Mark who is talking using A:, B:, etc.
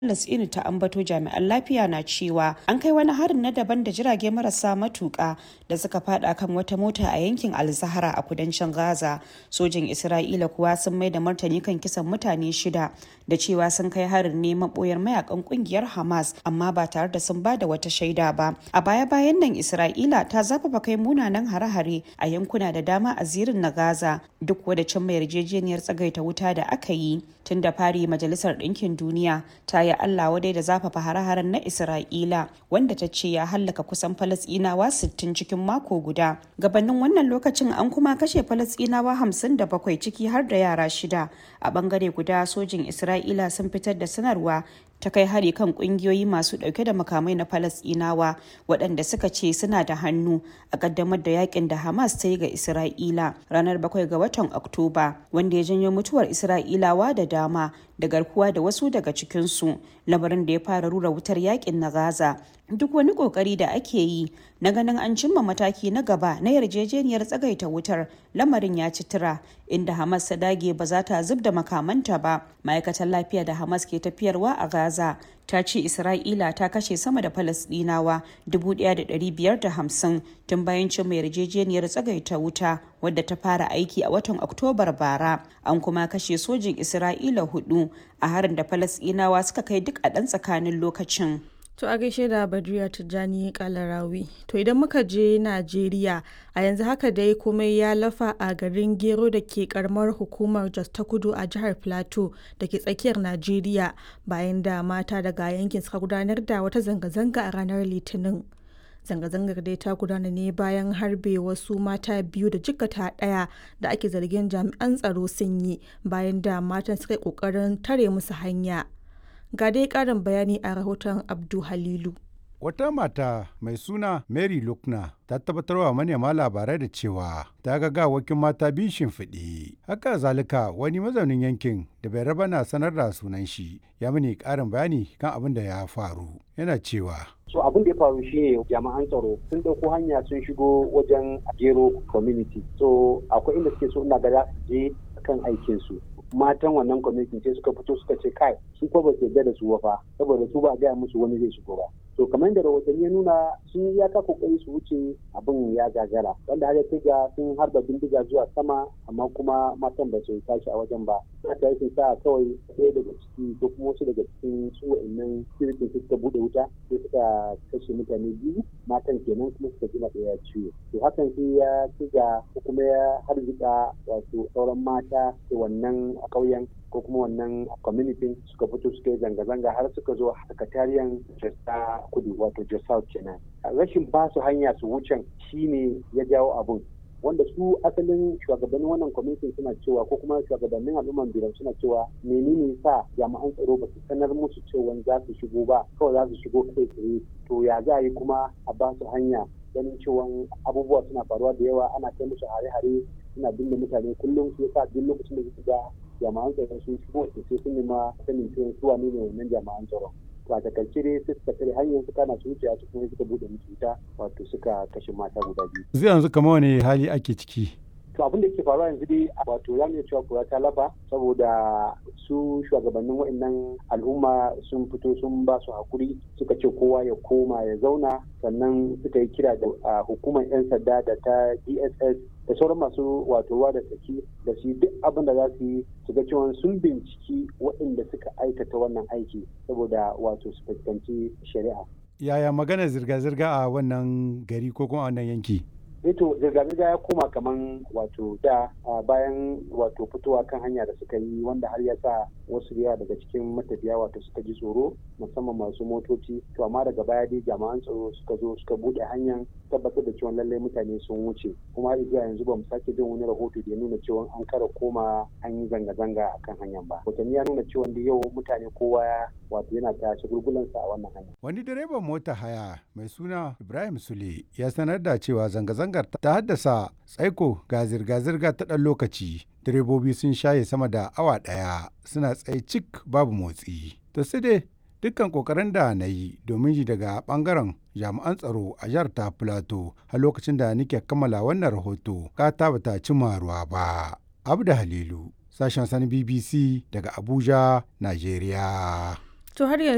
A: Falasɗinu ta ambato jami'an lafiya na cewa an kai wani harin na daban da jirage marasa matuƙa da suka fada kan wata mota a yankin Al-Zahra a kudancin Gaza. Sojin Isra'ila kuwa sun mai da martani kan kisan mutane shida da cewa sun kai harin ne maboyar mayakan kungiyar Hamas amma ba tare da sun ba da wata shaida ba. A baya-bayan nan Isra'ila ta zafafa kai munanan hare-hare a yankuna da dama a zirin na Gaza duk wadda cimma yarjejeniyar tsagaita wuta da aka yi tun da fari Majalisar Ɗinkin Duniya ta yi Allah wadai da zafafa hare-haren na Isra'ila wanda ta ce ya hallaka kusan Falasɗinawa 60 cikin mako guda. Gabanin wannan lokacin an kuma kashe Falasɗinawa 57 ciki har da yara shida. A bangare guda sojin Isra'ila sun fitar da sanarwa ta kai hari kan kungiyoyi masu dauke da makamai na falasdinawa waɗanda suka ce suna da hannu a kaddamar da yakin da hamas ta yi ga isra'ila ranar 7 ga watan oktoba wanda ya janyo mutuwar isra'ilawa da dama da garkuwa da wasu daga cikinsu lamarin da ya fara rura wutar yakin na gaza duk wani kokari da ake yi na ganin an cimma mataki na gaba na yarjejeniyar tsagaita wutar lamarin ya ci tura inda hamas ta dage ba za ta zub da makamanta ba ma'aikatar lafiya da hamas ke tafiyarwa a gaza ta ce isra'ila ta kashe sama da falasdinawa 1,550 tun bayan cimma yarjejeniyar tsagaita wuta wadda ta fara aiki a watan oktobar bara an kuma kashe sojin isra'ila hudu a harin da falasdinawa suka kai duk a ɗan tsakanin lokacin
B: To a gaishe da Badriya Tijjani Kalarawi. To idan muka je Najeriya a yanzu haka dai komai ya lafa a garin Gero da ke karamar hukumar Jos ta Kudu a jihar Plateau da ke tsakiyar Najeriya bayan da mata daga yankin suka gudanar da wata zanga-zanga a ranar Litinin. Zanga-zangar dai ta gudana ne bayan harbe wasu mata biyu da jikata ɗaya da ake zargin jami'an tsaro sun yi bayan da matan suka yi ƙoƙarin tare musu hanya. Ga dai ƙarin bayani a rahoton Abdu Halilu.
C: Wata mata mai suna Mary Lukna ta tabbatarwa manema labarai da cewa ta ga gawakin mata biyu shimfiɗe. Haka zalika wani mazaunin yankin da bai raba na sanar da sunan shi ya mini ƙarin bayani kan abin da ya faru. Yana cewa.
D: so abin da ya faru shine jami'an tsaro sun ɗauko hanya sun shigo wajen gero community so akwai inda suke so ina ga je kan aikin su matan wannan community sai suka fito suka ce kai su ko ba su yarda da su fa saboda su ba gaya musu wani zai shigo ba to kamar yadda rahotanni ya nuna sun ya ka kokari su wuce abin ya gagara wanda har ya ga sun harba bindiga zuwa sama amma kuma matan ba su tashi a wajen ba haka yake sa kawai ɗaya daga ciki ko kuma wasu daga cikin su wa'annan sirikin suka bude wuta sai suka kashe mutane biyu matan kenan kuma suka jima ɗaya ciwo to hakan sai ya ci ga ko kuma ya harzika wato sauran mata da wannan a ƙauyen ko kuma wannan community suka fito suka yi zanga-zanga har suka zo sakatariyan jesta kudu wato jesta kenan rashin ba su hanya su wucen shine ya jawo abun wanda su asalin shugabannin wannan kwamitin suna cewa ko kuma shugabannin al'umman biran suna cewa menene sa jami'an tsaro ba su sanar musu cewa za su shigo ba kawai za su shigo kai tsaye to ya za a yi kuma a ba su hanya ganin cewa abubuwa suna faruwa da yawa ana kai musu hare-hare suna binne mutane kullum su yasa duk lokacin da suka ga jami'an tsaro sun shigo sai sun nema sanin cewa su wane ne wannan jami'an tsaro to a takaice dai sai suka tare hanyar su kana su wuce su kuma suka bude musu wuta wato suka kashe mata guda biyu
C: Zai yanzu kamar wani hali ake ciki.
D: to abin da yake faruwa yanzu dai wato za mu iya cewa kura ta lafa saboda su shugabannin wa'annan al'umma sun fito sun ba su hakuri suka ce kowa ya koma ya zauna sannan suka yi kira da hukumar 'yan sanda da ta dss da sauran masu wato ruwa da tsaki da su duk abin da za su yi su ga cewa sun binciki waɗanda suka aikata wannan aiki saboda wato su fuskanci shari'a.
C: Yaya magana zirga-zirga a wannan gari ko kuma a wannan yanki?
D: to zirga-zirga ya koma kaman wato da bayan wato fitowa kan hanya da suka yi wanda har ya sa wasu yawa daga cikin matafiya wato suka ji tsoro musamman masu motoci to amma daga baya dai jami'an tsaro suka zo suka bude hanyar tabbatar da cewa lallai mutane sun wuce kuma har zuwa yanzu ba mu sake jin wani rahoto da ya nuna cewa an kara koma an yi zanga-zanga a kan hanyar ba hotanni ya nuna cewa da yau mutane kowa wato yana ta shagulgulansa a wannan hanya
C: Wani direban mota haya mai suna Ibrahim Sule ya sanar da cewa zanga-zangar ta haddasa tsaiko ga zirga-zirga ta ɗan lokaci. Direbobi sun shaye sama da awa ɗaya suna tsaye cik babu motsi. To sai dai dukkan kokarin da na yi domin ji daga bangaren jami'an tsaro a jihar ta Filato a lokacin da nake kammala wannan rahoto ka ta bata cimma ruwa ba. Abda Halilu, sashen sani BBC daga Abuja, Najeriya.
B: To har yanzu